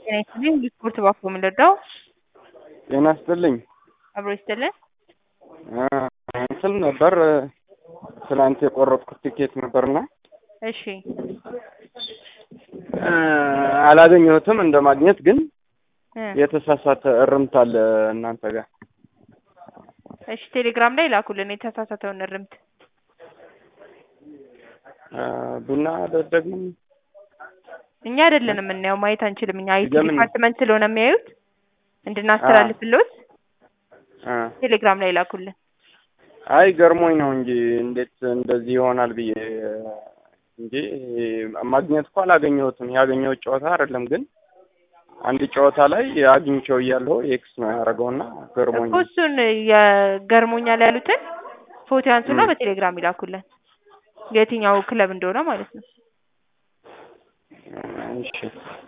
ጤና ይስጥልኝ ስፖርት ባኮ የምንረዳው ጤና ይስጥልኝ። አብሮ ይስጥልን። እንትን ነበር ትናንት የቆረጥኩት ቲኬት ነበርና እሺ አላገኘሁትም። እንደ ማግኘት ግን እ የተሳሳተ እርምት አለ እናንተ ጋር። እሺ ቴሌግራም ላይ ላኩልን የተሳሳተውን እርምት። ቡና ደግሞ እኛ አይደለን የምናየው፣ ማየት አንችልም። እኛ አይቲ ለምን? ዲፓርትመንት ስለሆነ የሚያዩት እንድናስተላልፍልዎት ቴሌግራም ላይ ላኩልን። አይ ገርሞኝ ነው እንጂ እንዴት እንደዚህ ይሆናል ብዬ እንጂ ማግኘት እኮ አላገኘሁትም። ያገኘሁት ጨዋታ አይደለም ግን አንድ ጨዋታ ላይ አግኝቼው እያለሁ ኤክስ ነው ያደረገውና ገርሞኝ እኮ እሱን የገርሞኛል ያሉትን ፎቶ ያንሱና ም። በቴሌግራም ይላኩልን፣ የትኛው ክለብ እንደሆነ ማለት ነው። እሺ